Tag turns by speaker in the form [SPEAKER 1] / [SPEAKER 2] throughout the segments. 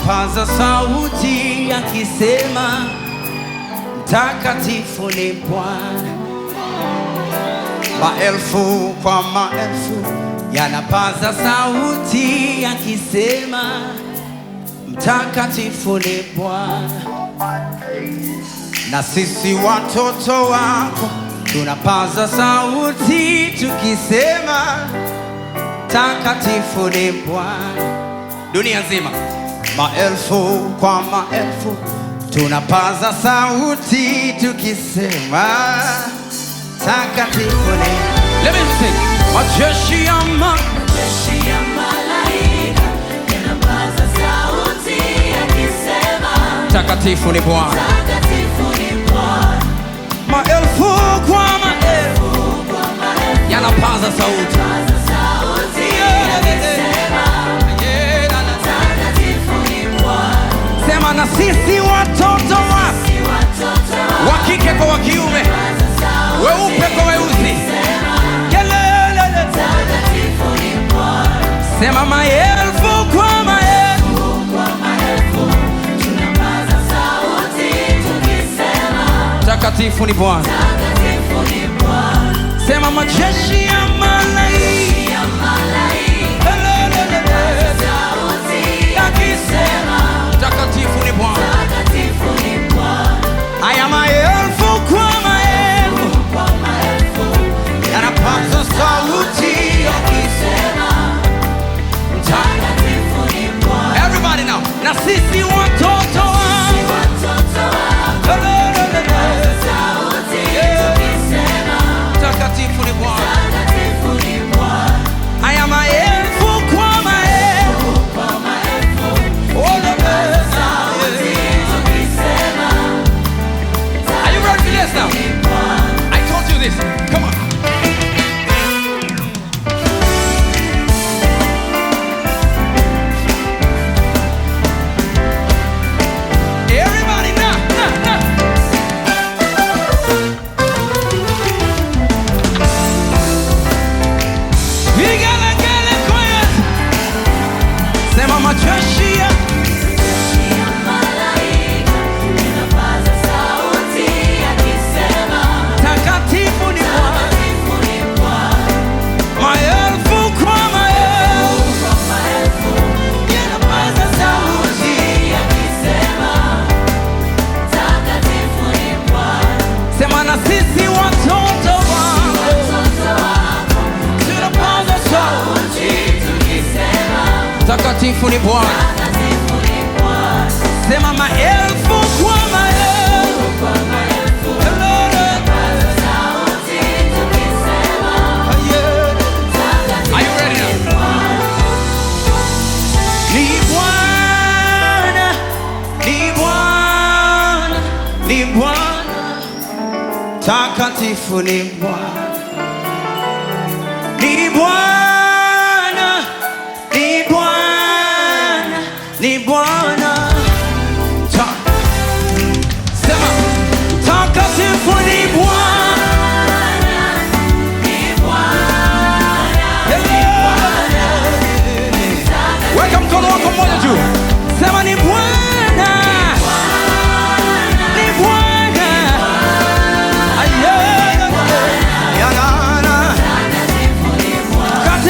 [SPEAKER 1] yanapaza sauti yakisema, mtakatifu ni Bwana. Maelfu kwa maelfu yanapaza sauti yakisema, mtakatifu ni Bwana. Na sisi watoto wako tunapaza sauti tukisema, mtakatifu ni Bwana. Dunia nzima, maelfu kwa maelfu tunapaza sauti tukisema, mtakatifu ni Let me sing. Majeshi ya ma
[SPEAKER 2] Jeshi ya malaika yanapaza sauti yakisema,
[SPEAKER 1] mtakatifu ni Bwana.
[SPEAKER 2] Mtakatifu ni Bwana.
[SPEAKER 1] Maelfu kwa maelfu
[SPEAKER 2] Kwa maelfu
[SPEAKER 1] yanapaza sauti.
[SPEAKER 2] paza sauti yakisema, Mtakatifu ni Bwana.
[SPEAKER 1] Sema na sisi watoto wa
[SPEAKER 2] Si watoto wa
[SPEAKER 1] wa kike kwa wa kiume,
[SPEAKER 2] paza sauti
[SPEAKER 1] weupe kwa weusi.
[SPEAKER 2] yakisema,
[SPEAKER 1] Kelele.
[SPEAKER 2] Mtakatifu ni Bwana.
[SPEAKER 1] Sema maelfu kwa maelfu
[SPEAKER 2] Kwa maelfu tunapaza sauti tukisema,
[SPEAKER 1] mtakatifu ni Bwana.
[SPEAKER 2] Mtakatifu ni Bwana.
[SPEAKER 1] Sema majeshi ya malaika
[SPEAKER 2] Ya malaika
[SPEAKER 1] Kelele.
[SPEAKER 2] sauti yakisema,
[SPEAKER 1] mtakatifu ni Bwana.
[SPEAKER 2] Mtakatifu ni Bwana.
[SPEAKER 1] Haya maelfu kwa maelfu
[SPEAKER 2] Kwa maelfu
[SPEAKER 1] yanapaza sauti
[SPEAKER 2] yakisema, Mtakatifu ni Bwana.
[SPEAKER 1] Everybody now. Na sisi watoto wa
[SPEAKER 2] Watoto wako
[SPEAKER 1] Kelele.
[SPEAKER 2] sauti tukisema,
[SPEAKER 1] mtakatifu ni Bwana.
[SPEAKER 2] Mtakatifu ni Bwana.
[SPEAKER 1] Haya maelfu kwa maelfu
[SPEAKER 2] Kwa maelfu sauti tukisema,
[SPEAKER 1] Are you ready for this now?
[SPEAKER 2] ni Bwana.
[SPEAKER 1] I told you this. Come on. Everybody now, now, now. Vigelegele kwaya. Sema majeshi ya
[SPEAKER 2] Ya malaika yanapaza sauti yakisema,
[SPEAKER 1] takatifu ni Bwana.
[SPEAKER 2] Mtakatifu ni Bwana.
[SPEAKER 1] Maelfu kwa maelfu
[SPEAKER 2] Kwa maelfu yanapaza sauti yakisema, Mtakatifu ni Bwana.
[SPEAKER 1] Sema na sisi watoto wako
[SPEAKER 2] Watoto wako
[SPEAKER 1] tunapaza sauti.
[SPEAKER 2] sauti tukisema,
[SPEAKER 1] Takatifu ni Bwana.
[SPEAKER 2] Mtakatifu ni Bwana.
[SPEAKER 1] Sema maelfu kwa maelfu.
[SPEAKER 2] Kwa maelfu yanapaza sauti tukisema,
[SPEAKER 1] Are you ready
[SPEAKER 2] Mtakatifu
[SPEAKER 1] now?
[SPEAKER 2] ni Bwana.
[SPEAKER 1] Ni Bwana, ni Bwana, ni Bwana. Takatifu ni Bwana. Ni Bwana, ni Bwana, ni Bwana. Ta- Sema takatifu ni Bwana. Weka mkono wako mmoja juu, sema ni Bwana, ni Bwana, Aye. Yang'ana.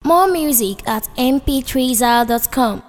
[SPEAKER 3] More music at mp3zal.com.